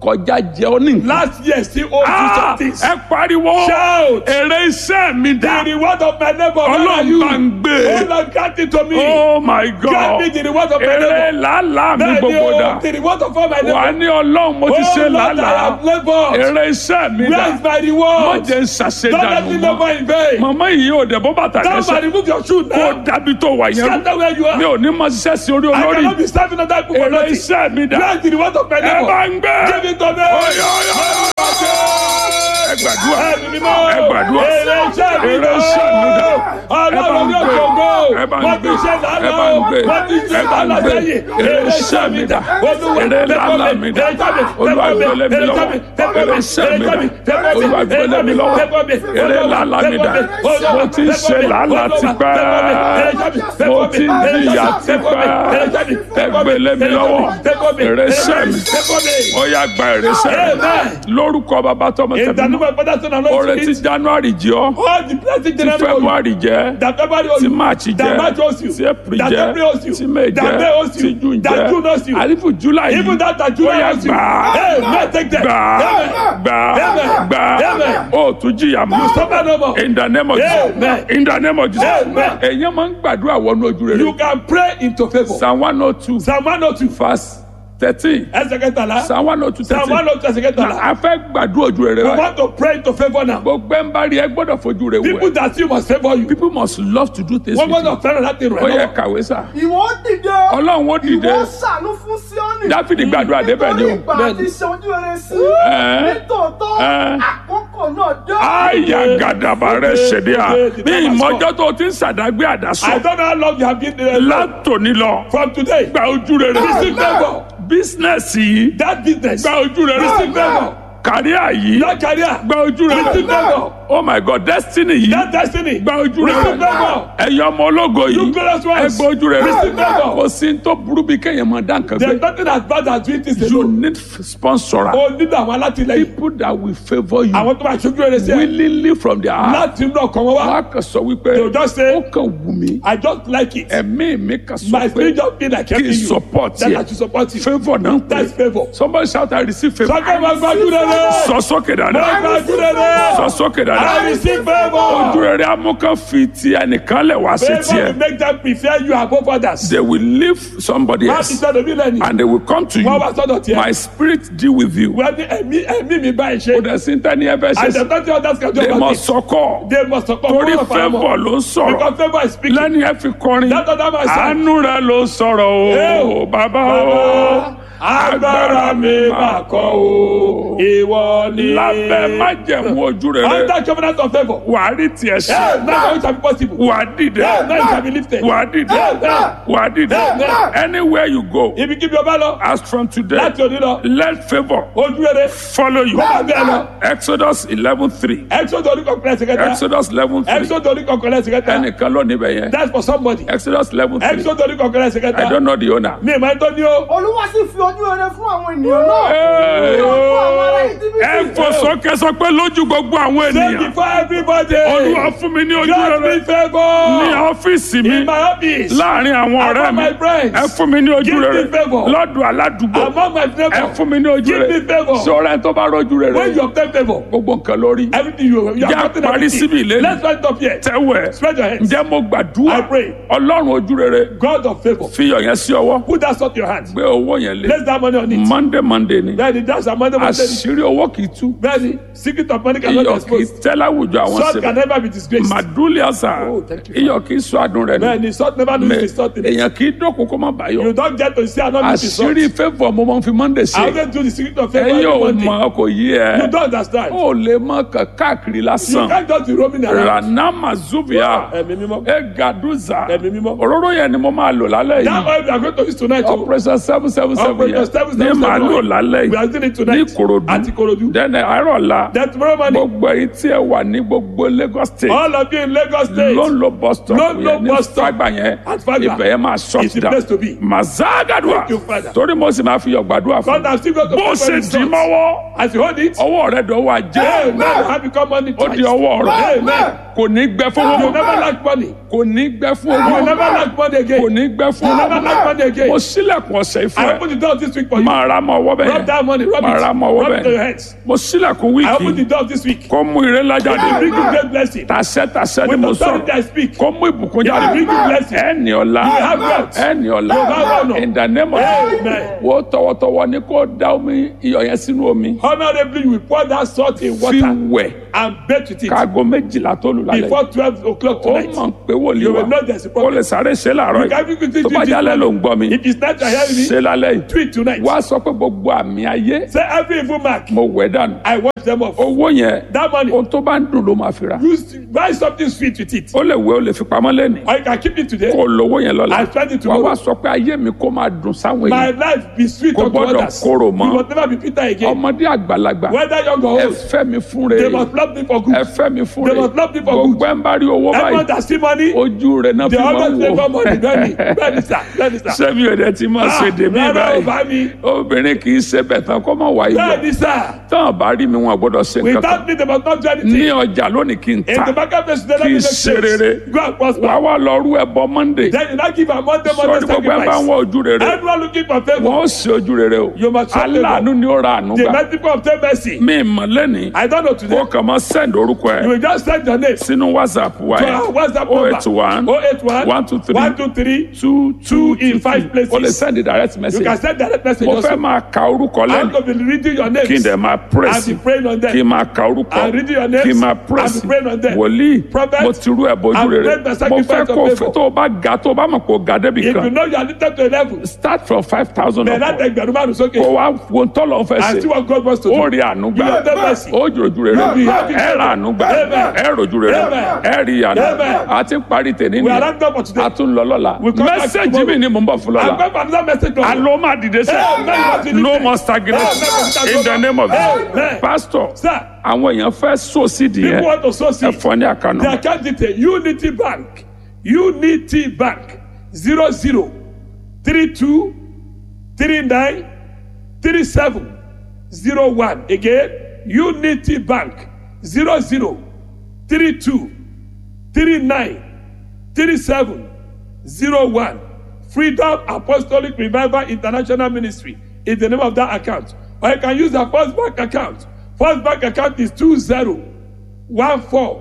[SPEAKER 2] kọjá jẹ ọ́ ní nǹkan.
[SPEAKER 1] Last year still owes you
[SPEAKER 2] Ah,
[SPEAKER 1] some things.
[SPEAKER 2] ẹ pariwo
[SPEAKER 1] Shout.
[SPEAKER 2] èrè iṣẹ́ mi dá
[SPEAKER 1] The reward of my neighbor. where are
[SPEAKER 2] ọlọ́run
[SPEAKER 1] you?
[SPEAKER 2] bá ń gbé
[SPEAKER 1] Oh Lord, grant it to me.
[SPEAKER 2] oh my
[SPEAKER 1] Grant me
[SPEAKER 2] god
[SPEAKER 1] the reward of my
[SPEAKER 2] èrè
[SPEAKER 1] neighbor.
[SPEAKER 2] làálàá mi
[SPEAKER 1] Bẹ́ẹ̀ni
[SPEAKER 2] gbogbo
[SPEAKER 1] o,
[SPEAKER 2] dá
[SPEAKER 1] the reward of all my
[SPEAKER 2] wà
[SPEAKER 1] neighbor.
[SPEAKER 2] ní ọlọ́run mo ti
[SPEAKER 1] Oh
[SPEAKER 2] ṣe
[SPEAKER 1] Lord, I
[SPEAKER 2] làálàá
[SPEAKER 1] have labored.
[SPEAKER 2] èrè iṣẹ́ mi dá
[SPEAKER 1] Where is my
[SPEAKER 2] mo
[SPEAKER 1] reward?
[SPEAKER 2] jẹ́ ń
[SPEAKER 1] Don't let
[SPEAKER 2] ṣàṣedànù
[SPEAKER 1] me
[SPEAKER 2] mọ́
[SPEAKER 1] labor in vain.
[SPEAKER 2] màmá yìí ò dẹ̀ bó bàtà
[SPEAKER 1] Somebody
[SPEAKER 2] lẹ́sẹ̀
[SPEAKER 1] remove your shoe
[SPEAKER 2] kó
[SPEAKER 1] now.
[SPEAKER 2] dábì tó wà yẹn
[SPEAKER 1] Scatter where you
[SPEAKER 2] mi
[SPEAKER 1] are.
[SPEAKER 2] ò ní mọ ṣiṣẹ́ sí orí
[SPEAKER 1] I
[SPEAKER 2] olórí
[SPEAKER 1] cannot be serving on that book for
[SPEAKER 2] èrè
[SPEAKER 1] nothing.
[SPEAKER 2] iṣẹ́ mi dá
[SPEAKER 1] Where is the reward of my
[SPEAKER 2] ẹ bá
[SPEAKER 1] neighbor?
[SPEAKER 2] ń gbé
[SPEAKER 1] Give it to me.
[SPEAKER 2] Oyo, oyo, oyo. ẹ gbàdúrà
[SPEAKER 1] Ẹ̀mí mímọ́.
[SPEAKER 2] ẹ gbàdúrà
[SPEAKER 1] Èrè iṣẹ́ mi
[SPEAKER 2] èrè iṣẹ́ mi dá
[SPEAKER 1] Ọlọ́run ní òkè ògo.
[SPEAKER 2] ẹ bá ń
[SPEAKER 1] Wọ́n
[SPEAKER 2] gbé
[SPEAKER 1] ti ṣe
[SPEAKER 2] ẹ
[SPEAKER 1] lánàá
[SPEAKER 2] bá ń
[SPEAKER 1] o.
[SPEAKER 2] gbé
[SPEAKER 1] Wọ́n ti ṣe
[SPEAKER 2] ẹ bá ń
[SPEAKER 1] lánàá
[SPEAKER 2] gbé
[SPEAKER 1] sẹ́yìn.
[SPEAKER 2] èrè iṣẹ́ mi dá
[SPEAKER 1] Olúwa,
[SPEAKER 2] èrè làálàá mi dá olúwa gbélé mi lọ́wọ́ èrè iṣẹ́ mi dá olúwa gbélé mi lọ́wọ́ èrè làálàá mi dá mo ti ń ṣe làálàá tipẹ́ mo ti ń jìyà tipẹ́ ẹ gbélé mi lọ́wọ́ èrè iṣẹ́ mi ó yá gba èrè iṣẹ́ mi
[SPEAKER 1] Amen.
[SPEAKER 2] lórúkọ bàbá tọmọ
[SPEAKER 1] In the
[SPEAKER 2] tẹmí
[SPEAKER 1] name of Father, Son, and
[SPEAKER 2] oore
[SPEAKER 1] Holy
[SPEAKER 2] tí
[SPEAKER 1] Spirit.
[SPEAKER 2] january jẹ ọ́
[SPEAKER 1] All the blessings
[SPEAKER 2] tí
[SPEAKER 1] January owes you.
[SPEAKER 2] february jẹ
[SPEAKER 1] That February owes
[SPEAKER 2] tí
[SPEAKER 1] you.
[SPEAKER 2] march
[SPEAKER 1] That
[SPEAKER 2] jẹ
[SPEAKER 1] March owes you.
[SPEAKER 2] tí april
[SPEAKER 1] That
[SPEAKER 2] jẹ
[SPEAKER 1] April owes you.
[SPEAKER 2] tí may
[SPEAKER 1] That May owes
[SPEAKER 2] jẹ
[SPEAKER 1] you.
[SPEAKER 2] tí june
[SPEAKER 1] That June owes
[SPEAKER 2] jẹ
[SPEAKER 1] you.
[SPEAKER 2] àlífù july yìí
[SPEAKER 1] Even that that
[SPEAKER 2] ó
[SPEAKER 1] July
[SPEAKER 2] yá
[SPEAKER 1] owes you.
[SPEAKER 2] gbà
[SPEAKER 1] Hey, man, take that.
[SPEAKER 2] gbà
[SPEAKER 1] Amen.
[SPEAKER 2] gbà
[SPEAKER 1] Amen.
[SPEAKER 2] gbà
[SPEAKER 1] Amen.
[SPEAKER 2] ó tún jìyà mọ́
[SPEAKER 1] Suffer no more.
[SPEAKER 2] in the name of jesus
[SPEAKER 1] Amen.
[SPEAKER 2] in the name of jesus
[SPEAKER 1] Amen.
[SPEAKER 2] èyàn máa ń gbàdúrà wọnú ojú rere
[SPEAKER 1] You can pray into favor.
[SPEAKER 2] psalm one oh two
[SPEAKER 1] Psalm 102.
[SPEAKER 2] verse thirteen
[SPEAKER 1] Ẹsẹ̀ kẹtàlá.
[SPEAKER 2] psalm one oh two
[SPEAKER 1] Psalm
[SPEAKER 2] thirteen
[SPEAKER 1] 102 ẹsẹ̀ kẹtàlá.
[SPEAKER 2] a fẹ́ gbàdúrà ojú rere
[SPEAKER 1] We
[SPEAKER 2] wa
[SPEAKER 1] want to pray into favor now.
[SPEAKER 2] gbogbo ẹ̀ ń bá rí ẹ gbọ́dọ̀ fojú rẹ wò
[SPEAKER 1] People
[SPEAKER 2] ẹ́
[SPEAKER 1] that see must favor you.
[SPEAKER 2] people must love to do things
[SPEAKER 1] Wọ́n
[SPEAKER 2] with you
[SPEAKER 1] gbọ́dọ̀ fẹ́ràn láti rẹ̀
[SPEAKER 2] ó yẹ
[SPEAKER 1] lọ́wọ́.
[SPEAKER 2] kàwé sá
[SPEAKER 4] ìwọ ó dìde
[SPEAKER 2] ọlọ́run ó dìde
[SPEAKER 4] ìwọ ó ṣàánú fún síọ́nì
[SPEAKER 2] dáfídì gbàdúrà débẹ̀ ni
[SPEAKER 4] nítorí
[SPEAKER 2] o
[SPEAKER 4] ìgbà
[SPEAKER 1] Bẹ́ẹ̀ni.
[SPEAKER 4] àti ṣe ojú rere sí
[SPEAKER 2] Ẹ́.
[SPEAKER 4] nítòótọ́
[SPEAKER 2] Ẹ́.
[SPEAKER 4] àkókò náà dé
[SPEAKER 2] àyà gàdàbà rẹ ṣèdí à
[SPEAKER 1] the
[SPEAKER 2] ní
[SPEAKER 1] time has
[SPEAKER 2] ìmọ̀jọ́ tó ti ń ṣàdágbé
[SPEAKER 1] I
[SPEAKER 2] àdásọ
[SPEAKER 1] don't know how long you have been there.
[SPEAKER 2] látòní lọ
[SPEAKER 1] From today.
[SPEAKER 2] gba ojú rere
[SPEAKER 1] Receive favor.
[SPEAKER 2] bísínẹ́sì yìí
[SPEAKER 1] That business.
[SPEAKER 2] gba ojú rere
[SPEAKER 1] Receive favor.
[SPEAKER 2] kàríà yìí
[SPEAKER 1] That career.
[SPEAKER 2] gba ojú rere
[SPEAKER 1] Receive favor.
[SPEAKER 2] oh my god destiny yìí
[SPEAKER 1] That destiny.
[SPEAKER 2] gba ojú rere
[SPEAKER 1] Receive favor.
[SPEAKER 2] ẹ̀yọ́ ọmọ ológo yìí
[SPEAKER 1] You glorious
[SPEAKER 2] ẹ
[SPEAKER 1] ones.
[SPEAKER 2] gba ojú rere
[SPEAKER 1] Receive favor.
[SPEAKER 2] kò sí ní tó burú bí kéèyàn máa dá nǹkan
[SPEAKER 1] There's
[SPEAKER 2] gbé
[SPEAKER 1] nothing as bad as doing this
[SPEAKER 2] you
[SPEAKER 1] alone.
[SPEAKER 2] need sponsor
[SPEAKER 1] O nílò àwọn alátìlẹyìn.
[SPEAKER 2] people that will favour you
[SPEAKER 1] Àwọn tó máa ṣojú rere sí ẹ.
[SPEAKER 2] willingly from their heart
[SPEAKER 1] Láti inú ọkàn wọn wá.
[SPEAKER 2] wọ́n á kàn sọ wípé
[SPEAKER 1] They will just say,
[SPEAKER 2] ó kàn wù mí
[SPEAKER 1] I just like it.
[SPEAKER 2] ẹ̀mí mi kàn sọ
[SPEAKER 1] My
[SPEAKER 2] pé
[SPEAKER 1] spirit just feel like helping
[SPEAKER 2] kí n
[SPEAKER 1] you.
[SPEAKER 2] support
[SPEAKER 1] That I
[SPEAKER 2] yẹ
[SPEAKER 1] should support you.
[SPEAKER 2] favour náà ń
[SPEAKER 1] That's
[SPEAKER 2] pè
[SPEAKER 1] favour.
[SPEAKER 2] somebody shout I receive favour
[SPEAKER 1] Sọ́kẹ́ máa gbájú rere.
[SPEAKER 2] sọ sókè
[SPEAKER 1] Máa
[SPEAKER 2] dáadáa
[SPEAKER 1] gbájú rere.
[SPEAKER 2] sọ sókè
[SPEAKER 1] I
[SPEAKER 2] dáadáa
[SPEAKER 1] receive
[SPEAKER 2] ojú
[SPEAKER 1] favour.
[SPEAKER 2] rere amúkan fi ti ẹnìkan lẹ̀ wá sí
[SPEAKER 1] Favour
[SPEAKER 2] tiẹ̀
[SPEAKER 1] will make them prefer you above others.
[SPEAKER 2] they will leave somebody
[SPEAKER 1] Má ti
[SPEAKER 2] else
[SPEAKER 1] sọ̀rọ̀ mí lẹ́nu.
[SPEAKER 2] and they will come to
[SPEAKER 1] Wọ́n wá
[SPEAKER 2] you
[SPEAKER 1] sọ́dọ̀ tiẹ̀.
[SPEAKER 2] my spirit deal with you
[SPEAKER 1] Wọ́n ní ẹ̀mí ẹ̀mí mi báyìí ṣe.
[SPEAKER 2] kò dẹ̀ sí tẹ́ni ẹ fẹ́ ṣe
[SPEAKER 1] And
[SPEAKER 2] sí
[SPEAKER 1] the thirty others can do
[SPEAKER 2] they
[SPEAKER 1] about
[SPEAKER 2] must
[SPEAKER 1] it.
[SPEAKER 2] sọkọ
[SPEAKER 1] They must support
[SPEAKER 2] torí
[SPEAKER 1] one of our
[SPEAKER 2] favour ló ń sọ̀rọ̀
[SPEAKER 1] Because favour is speaking.
[SPEAKER 2] lẹ́ni ẹ fi kọrin
[SPEAKER 1] That other man said.
[SPEAKER 2] àánú rẹ ló sọ̀rọ̀ o
[SPEAKER 1] Eh,
[SPEAKER 2] bàbá o
[SPEAKER 1] agbára mi máa kọ́ o ìwọ ni.
[SPEAKER 2] lábẹ́ májẹ̀mú ojú rere
[SPEAKER 1] under covenant of favour.
[SPEAKER 2] wà á rí tiẹ̀
[SPEAKER 1] Hey,
[SPEAKER 2] ṣe
[SPEAKER 1] now it shall be possible.
[SPEAKER 2] wà á dìde
[SPEAKER 1] Hey, now it shall be lifted.
[SPEAKER 2] wà á dìde
[SPEAKER 1] Amen.
[SPEAKER 2] wà á dìde
[SPEAKER 1] Amen.
[SPEAKER 2] anywhere you go
[SPEAKER 1] Ibi kíbi ọba lọ.
[SPEAKER 2] as from today
[SPEAKER 1] Láti òní lọ.
[SPEAKER 2] let favour
[SPEAKER 1] Ojú rere.
[SPEAKER 2] follow you
[SPEAKER 1] Bẹ́ẹ̀ bẹ́ẹ̀ lọ.
[SPEAKER 2] exodus eleven three
[SPEAKER 1] Exodus orí kọ̀ọ̀kan ẹsẹ̀ kẹta.
[SPEAKER 2] exodus eleven three
[SPEAKER 1] Exodus orí kọ̀ọ̀kan ẹsẹ̀ kẹta.
[SPEAKER 2] ẹnìkan ló níbẹ̀ yẹn
[SPEAKER 1] That's for somebody.
[SPEAKER 2] exodus eleven three
[SPEAKER 1] Exodus orí kọ̀ọ̀kan ẹsẹ̀
[SPEAKER 2] i
[SPEAKER 1] kẹta.
[SPEAKER 2] don't know the owner.
[SPEAKER 1] Mi ìmọ̀ ẹ̀tọ́ ni o.
[SPEAKER 4] olúwa sì fi ojú rere fún àwọn ènìyàn náà
[SPEAKER 2] Hey.
[SPEAKER 4] ní ojú àwọn ará
[SPEAKER 2] ẹ
[SPEAKER 4] íjíbítì
[SPEAKER 2] fò sókè sọ pé lójú gbogbo àwọn
[SPEAKER 1] Say
[SPEAKER 2] ènìyàn
[SPEAKER 1] before everybody.
[SPEAKER 2] olúwa fún mi ní ojú
[SPEAKER 1] Grant
[SPEAKER 2] rere
[SPEAKER 1] me
[SPEAKER 2] ní
[SPEAKER 1] favour.
[SPEAKER 2] ọ́fíìsì mi
[SPEAKER 1] In my office.
[SPEAKER 2] láàrin àwọn ọ̀rẹ́
[SPEAKER 1] Among
[SPEAKER 2] mi
[SPEAKER 1] my friends.
[SPEAKER 2] ẹ fún mi ní ojú
[SPEAKER 1] Give me
[SPEAKER 2] rere
[SPEAKER 1] favour.
[SPEAKER 2] lọ́dọ̀ aládùúgbò
[SPEAKER 1] Among my
[SPEAKER 2] ẹ
[SPEAKER 1] neighbours.
[SPEAKER 2] fún mi ní ojú
[SPEAKER 1] Give me
[SPEAKER 2] rere
[SPEAKER 1] favour.
[SPEAKER 2] sọ̀rọ̀ ẹ tó bá rọ́jú rere
[SPEAKER 1] When you obtain favour.
[SPEAKER 2] gbogbo nǹkan lórí
[SPEAKER 1] Everything you you
[SPEAKER 2] Jẹ́
[SPEAKER 1] have gotten
[SPEAKER 2] parí
[SPEAKER 1] everything.
[SPEAKER 2] síbi ìlérí.
[SPEAKER 1] Let's stand up here.
[SPEAKER 2] tẹ́wẹ̀
[SPEAKER 1] Spread your hands.
[SPEAKER 2] ǹjẹ́ mo gbàdúrà
[SPEAKER 1] I pray.
[SPEAKER 2] ọlọ́run ojú rere
[SPEAKER 1] God of favour.
[SPEAKER 2] fi iyọ̀ yẹn sí ọwọ́
[SPEAKER 1] Put that salt in your hand.
[SPEAKER 2] gbé owó yẹn lé
[SPEAKER 1] Place that money on it.
[SPEAKER 2] monday monday ni
[SPEAKER 1] Bẹ́ẹ̀ni that's our money money.
[SPEAKER 2] àṣírí owó kì í tú
[SPEAKER 1] Bẹ́ẹ̀ni secret of money cannot be
[SPEAKER 2] iyọ̀ kì í
[SPEAKER 1] exposed.
[SPEAKER 2] tẹ́ láwùjọ àwọn
[SPEAKER 1] Salt can
[SPEAKER 2] sèbè
[SPEAKER 1] never be disgraced.
[SPEAKER 2] màdúlì àṣà
[SPEAKER 1] Oh, thank you,
[SPEAKER 2] iyọ̀ kì í sọ adùn rẹ̀ ni
[SPEAKER 1] Bẹ́ẹ̀ni salt never lose
[SPEAKER 2] Mẹ-
[SPEAKER 1] its salt in it.
[SPEAKER 2] èèyàn kì í dọ́kun kó má bàyọ̀
[SPEAKER 1] You don't get to see another lose its salt.
[SPEAKER 2] àṣírí favour mo máa ń fi monday
[SPEAKER 1] I
[SPEAKER 2] ṣe
[SPEAKER 1] always do the secret of
[SPEAKER 2] ẹ
[SPEAKER 1] favour every
[SPEAKER 2] yóò
[SPEAKER 1] Monday.
[SPEAKER 2] mọ kò yí ẹ
[SPEAKER 1] You don't understand.
[SPEAKER 2] ó lè mọ kàn káàkiri
[SPEAKER 1] You
[SPEAKER 2] lásán
[SPEAKER 1] can't just be roaming around.
[SPEAKER 2] ranama zuvia
[SPEAKER 1] Ẹ̀mí mímọ́.
[SPEAKER 2] egaduza
[SPEAKER 1] Ẹ̀mí mímọ́.
[SPEAKER 2] òróró yẹn ni mo máa lò lálẹ́
[SPEAKER 1] That
[SPEAKER 2] yìí
[SPEAKER 1] oil we are going to use tonight. oh.
[SPEAKER 2] operation seven seven seven
[SPEAKER 1] Operation
[SPEAKER 2] yẹn
[SPEAKER 1] seven
[SPEAKER 2] ní
[SPEAKER 1] seven
[SPEAKER 2] màá
[SPEAKER 1] seven
[SPEAKER 2] lò
[SPEAKER 1] oil.
[SPEAKER 2] lálẹ́
[SPEAKER 1] We are
[SPEAKER 2] yìí
[SPEAKER 1] doing it
[SPEAKER 2] ní
[SPEAKER 1] tonight.
[SPEAKER 2] Ìkòròdú
[SPEAKER 1] Àti Ìkòròdú.
[SPEAKER 2] dẹ́nẹ̀ àárọ̀ la
[SPEAKER 1] Then tomorrow morning.
[SPEAKER 2] gbogbo èyí tí ẹ wà ní gbogbo Lagos state
[SPEAKER 1] All of you in Lagos State.
[SPEAKER 2] ló ń lo bus stop
[SPEAKER 1] Ló ń lo
[SPEAKER 2] yẹn ní
[SPEAKER 1] bus stop.
[SPEAKER 2] Fágbà yẹn
[SPEAKER 1] At Fagba.
[SPEAKER 2] ibẹ̀ yẹn máa shut
[SPEAKER 1] It's the
[SPEAKER 2] down
[SPEAKER 1] place to be.
[SPEAKER 2] mazagadua
[SPEAKER 1] Thank you, Father.
[SPEAKER 2] torí mo sì máa fi yọ̀ gbàdúrà fún
[SPEAKER 1] God has still got to
[SPEAKER 2] bó
[SPEAKER 1] pray for
[SPEAKER 2] ṣe
[SPEAKER 1] his
[SPEAKER 2] dì í
[SPEAKER 1] sons.
[SPEAKER 2] mọ́wọ́
[SPEAKER 1] As you hold it.
[SPEAKER 2] ọwọ́ rẹ̀ dọ̀wọ́ ajé
[SPEAKER 1] Amen. Have become money
[SPEAKER 2] ó
[SPEAKER 1] twice.
[SPEAKER 2] di ọwọ́ rẹ̀
[SPEAKER 1] Amen.
[SPEAKER 2] kò ní gbẹ fún
[SPEAKER 3] You
[SPEAKER 2] owó
[SPEAKER 3] never lack money.
[SPEAKER 2] kò ní gbẹ fún
[SPEAKER 3] You
[SPEAKER 2] owó
[SPEAKER 3] never lack money
[SPEAKER 2] kò
[SPEAKER 3] again.
[SPEAKER 2] ní gbẹ fún
[SPEAKER 3] You never lack money
[SPEAKER 2] owó
[SPEAKER 3] again.
[SPEAKER 2] mo sílẹ̀kùn ọ̀sẹ̀
[SPEAKER 3] I
[SPEAKER 2] ìfẹ́
[SPEAKER 3] open the door this week for you.
[SPEAKER 2] máa ra mọ́ ọwọ́ bẹ́ẹ̀
[SPEAKER 3] Rub that money. Rub
[SPEAKER 2] máa ra
[SPEAKER 3] it.
[SPEAKER 2] mọ́ ọwọ́
[SPEAKER 3] Rub it to your
[SPEAKER 2] bẹ́ẹ̀
[SPEAKER 3] hands.
[SPEAKER 2] mo sílẹ̀kùn
[SPEAKER 3] I open the
[SPEAKER 2] wíìkì
[SPEAKER 3] door this week.
[SPEAKER 2] kó mú ire ńlá jáde
[SPEAKER 3] Bring you great blessing.
[SPEAKER 2] tàṣẹ tàṣẹ ni
[SPEAKER 3] With
[SPEAKER 2] mo
[SPEAKER 3] authority
[SPEAKER 2] sọ
[SPEAKER 3] I speak.
[SPEAKER 2] kó mú ìbùkún
[SPEAKER 3] Yeah,
[SPEAKER 2] jáde
[SPEAKER 3] bring you blessing.
[SPEAKER 2] ẹni ọ̀la
[SPEAKER 3] You have wealth.
[SPEAKER 2] ẹni ọ̀la
[SPEAKER 3] You have honor.
[SPEAKER 2] in the name of
[SPEAKER 3] Amen.
[SPEAKER 2] wo tọwọ́tọwọ́ ni kó da omi iyọ̀ yẹn sínú omi
[SPEAKER 3] Honorably, we pour that salt in
[SPEAKER 2] fi
[SPEAKER 3] water
[SPEAKER 2] wẹ̀
[SPEAKER 3] and bathe with it
[SPEAKER 2] káago méjìlá tó lù lálẹ́
[SPEAKER 3] before 12 o'clock
[SPEAKER 2] ó
[SPEAKER 3] tonight.
[SPEAKER 2] mọ̀ pé wòlíì
[SPEAKER 3] You
[SPEAKER 2] wa
[SPEAKER 3] will know there's a
[SPEAKER 2] ó
[SPEAKER 3] problem.
[SPEAKER 2] lè sáré ṣe láàárọ̀
[SPEAKER 3] You can do
[SPEAKER 2] yìí
[SPEAKER 3] this
[SPEAKER 2] tó bá
[SPEAKER 3] this
[SPEAKER 2] jálẹ̀ ló ń gbọ́ mi
[SPEAKER 3] If it's not hearing me,
[SPEAKER 2] ṣe lálẹ́ yìí
[SPEAKER 3] do it tonight.
[SPEAKER 2] wá sọ pé gbogbo àmì ayé
[SPEAKER 3] Say every evil mark,
[SPEAKER 2] mo wẹ̀ dànù
[SPEAKER 3] I wash them off.
[SPEAKER 2] owó yẹn
[SPEAKER 3] That money,
[SPEAKER 2] ohun tó bá ń dùn ló máa fi ra
[SPEAKER 3] use buy something sweet with it.
[SPEAKER 2] ó lè wẹ̀ ó lè fi pamọ́ lẹ́nìí
[SPEAKER 3] Or you can keep it today.
[SPEAKER 2] kó lówó yẹn lọ́la
[SPEAKER 3] I spend it
[SPEAKER 2] wà wá
[SPEAKER 3] tomorrow.
[SPEAKER 2] sọ pé ayé mi kó máa dùn sáwọn
[SPEAKER 3] My
[SPEAKER 2] èèyàn
[SPEAKER 3] life be sweet
[SPEAKER 2] Kò
[SPEAKER 3] unto
[SPEAKER 2] gbọ́dọ̀
[SPEAKER 3] others.
[SPEAKER 2] korò
[SPEAKER 3] You
[SPEAKER 2] mọ́.
[SPEAKER 3] must never be bitter again.
[SPEAKER 2] ọmọdé àgbàlagbà
[SPEAKER 3] Whether young or
[SPEAKER 2] ẹ
[SPEAKER 3] old,
[SPEAKER 2] fẹ́ mi fún
[SPEAKER 3] they
[SPEAKER 2] rere
[SPEAKER 3] must love me for
[SPEAKER 2] ẹ
[SPEAKER 3] good.
[SPEAKER 2] fẹ́ mi fún
[SPEAKER 3] They
[SPEAKER 2] rere
[SPEAKER 3] must love me for
[SPEAKER 2] gbogbo
[SPEAKER 3] good.
[SPEAKER 2] ẹ̀ ń bá rí owó
[SPEAKER 3] Everyone
[SPEAKER 2] báyìí
[SPEAKER 3] that see money,
[SPEAKER 2] ojú rẹ̀ náà fi
[SPEAKER 3] they
[SPEAKER 2] máa
[SPEAKER 3] always
[SPEAKER 2] ń
[SPEAKER 3] favor
[SPEAKER 2] wò
[SPEAKER 3] money. Bẹ́ẹ̀ni, bẹ́ẹ̀ni sà, bẹ́ẹ̀ni sà.
[SPEAKER 2] sẹ́mi ọ̀dẹ ti máa ṣe dèmí
[SPEAKER 3] Rárá o
[SPEAKER 2] báyìí
[SPEAKER 3] bá mi.
[SPEAKER 2] obìnrin kì í ṣe bẹ̀ tán kó má wá ilẹ̀
[SPEAKER 3] Bẹ́ẹ̀ni sà.
[SPEAKER 2] táwọn bá rí mi wọn gbọ́dọ̀ ṣe nǹkan
[SPEAKER 3] Without
[SPEAKER 2] kan
[SPEAKER 3] me, they must not do
[SPEAKER 2] ní
[SPEAKER 3] anything.
[SPEAKER 2] ọjà lónìí kí n
[SPEAKER 3] In the
[SPEAKER 2] ta
[SPEAKER 3] market place, they
[SPEAKER 2] kì
[SPEAKER 3] let
[SPEAKER 2] í
[SPEAKER 3] me
[SPEAKER 2] ṣe rere
[SPEAKER 3] Go and
[SPEAKER 2] wàá
[SPEAKER 3] prosper.
[SPEAKER 2] wá lọ rú ẹbọ monday
[SPEAKER 3] Then you now give a Monday,
[SPEAKER 2] sọ́ọ́ni
[SPEAKER 3] Monday
[SPEAKER 2] gbogbo ẹ̀ bá ń wọ
[SPEAKER 3] sacrifice.
[SPEAKER 2] ojú rere
[SPEAKER 3] Everyone looking for
[SPEAKER 2] wọn
[SPEAKER 3] favor.
[SPEAKER 2] ó ṣe ojú rere o
[SPEAKER 3] You must show favor.
[SPEAKER 2] aláàánú ni ó ra àánú
[SPEAKER 3] The
[SPEAKER 2] gbà
[SPEAKER 3] mighty people obtain mercy.
[SPEAKER 2] mi mọ̀ lẹ́nìí
[SPEAKER 3] I don't know today.
[SPEAKER 2] ó kàn máa send orúkọ
[SPEAKER 3] You
[SPEAKER 2] ẹ̀
[SPEAKER 3] will just send your name
[SPEAKER 2] sínú whatsapp wa
[SPEAKER 3] to
[SPEAKER 2] ẹ̀
[SPEAKER 3] our WhatsApp
[SPEAKER 2] oh
[SPEAKER 3] number.
[SPEAKER 2] eight one
[SPEAKER 3] 081
[SPEAKER 2] one two three
[SPEAKER 3] 123
[SPEAKER 2] two
[SPEAKER 3] two in five places.
[SPEAKER 2] o lè send the direct
[SPEAKER 3] You
[SPEAKER 2] message
[SPEAKER 3] can send direct message
[SPEAKER 2] mo
[SPEAKER 3] also.
[SPEAKER 2] fẹ́ máa ka orúkọ
[SPEAKER 3] I'm
[SPEAKER 2] lẹ́nu
[SPEAKER 3] going to be reading your names
[SPEAKER 2] kí n dẹ̀ máa
[SPEAKER 3] and
[SPEAKER 2] press
[SPEAKER 3] be praying on them.
[SPEAKER 2] kí n máa ka orúkọ
[SPEAKER 3] And reading your names
[SPEAKER 2] kí n máa
[SPEAKER 3] and
[SPEAKER 2] press
[SPEAKER 3] be praying on them.
[SPEAKER 2] wòlíì
[SPEAKER 3] Prophet,
[SPEAKER 2] mo ti rú ẹ̀ bójú
[SPEAKER 3] I've
[SPEAKER 2] rere
[SPEAKER 3] made the
[SPEAKER 2] mo
[SPEAKER 3] sacrifice
[SPEAKER 2] fẹ́
[SPEAKER 3] of
[SPEAKER 2] kó o
[SPEAKER 3] favour.
[SPEAKER 2] fẹ́ tó o bá ga tó o bá mọ̀ kó o ga débi
[SPEAKER 3] If you
[SPEAKER 2] kan
[SPEAKER 3] know you are lifted to a level,
[SPEAKER 2] start from five thousand
[SPEAKER 3] then that
[SPEAKER 2] up
[SPEAKER 3] ẹgbẹ̀rún márùn sókè.
[SPEAKER 2] kó o wá wo tọ́lọ̀ fẹ́
[SPEAKER 3] And see
[SPEAKER 2] ṣe
[SPEAKER 3] what God wants to
[SPEAKER 2] ó
[SPEAKER 3] do.
[SPEAKER 2] rí àánú
[SPEAKER 3] You
[SPEAKER 2] gbà
[SPEAKER 3] have the mercy.
[SPEAKER 2] ó jòjú rere
[SPEAKER 3] Amen.
[SPEAKER 2] ẹ rà àánú gbà
[SPEAKER 3] Amen.
[SPEAKER 2] ẹ rojú rere
[SPEAKER 3] Amen.
[SPEAKER 2] ẹ rí àánú
[SPEAKER 3] Amen.
[SPEAKER 2] àti parí tèmi
[SPEAKER 3] We are
[SPEAKER 2] nìyẹn
[SPEAKER 3] ranked up for today.
[SPEAKER 2] a tún lọ lọ́la
[SPEAKER 3] We come back
[SPEAKER 2] mẹ́sẹ̀gì
[SPEAKER 3] tomorrow.
[SPEAKER 2] mi ni mo ń bọ̀ fún
[SPEAKER 3] I'm
[SPEAKER 2] lọ́la
[SPEAKER 3] going for another message. from you.
[SPEAKER 2] alo máa dìde
[SPEAKER 3] Amen.
[SPEAKER 2] sẹ́ no more stagnation
[SPEAKER 3] Amen.
[SPEAKER 2] in the name of
[SPEAKER 3] Amen.
[SPEAKER 2] Jesus pastor
[SPEAKER 3] Sir,
[SPEAKER 2] àwọn èèyàn fẹ́ sọ sídìí
[SPEAKER 3] people
[SPEAKER 2] yẹn
[SPEAKER 3] want to sow
[SPEAKER 2] ẹ
[SPEAKER 3] seed.
[SPEAKER 2] fọ́ ní àkànnà
[SPEAKER 3] The account detail Unity Bank Unity Bank zero zero three two three nine three seven zero one again Unity Bank zero zero three two three nine three seven zero one Freedom Apostolic Revival International Ministry is the name of that account or you can use the First Bank account First Bank account is two zero one four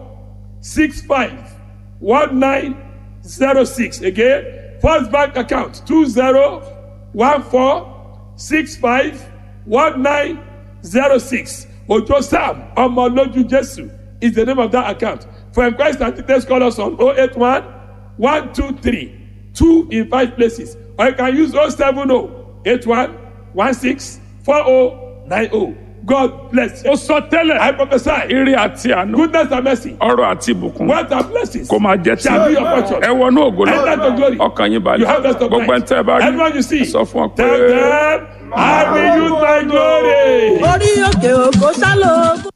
[SPEAKER 3] six five one nine zero six again first bank account two zero one four six five one nine zero six ojo sam ọmọlójú jesu is the name of that account for inquiries and details call us on oh eight one one two three two in five places or you can use oh seven oh eight one one six four oh nine oh god bless you
[SPEAKER 2] ó sọ tẹ́lẹ̀
[SPEAKER 3] i prophesy
[SPEAKER 2] ire àti àánú
[SPEAKER 3] goodness and mercy
[SPEAKER 2] ọrọ̀ àti ìbùkún
[SPEAKER 3] wealth and blessings
[SPEAKER 2] kó máa jẹ tí
[SPEAKER 3] shall be your portion.
[SPEAKER 2] ẹ wọnú ògo lọ
[SPEAKER 3] Enter to glory.
[SPEAKER 2] ọkàn yín
[SPEAKER 3] You
[SPEAKER 2] balẹ̀
[SPEAKER 3] have rest of
[SPEAKER 2] gbogbo ẹ̀ ń
[SPEAKER 3] mind.
[SPEAKER 2] tẹ́ ẹ bá rí
[SPEAKER 3] Everyone you see,
[SPEAKER 2] ẹ sọ fún ọ pé.
[SPEAKER 3] tell them, I will use my glory.
[SPEAKER 5] orí òkè òkò sálọ.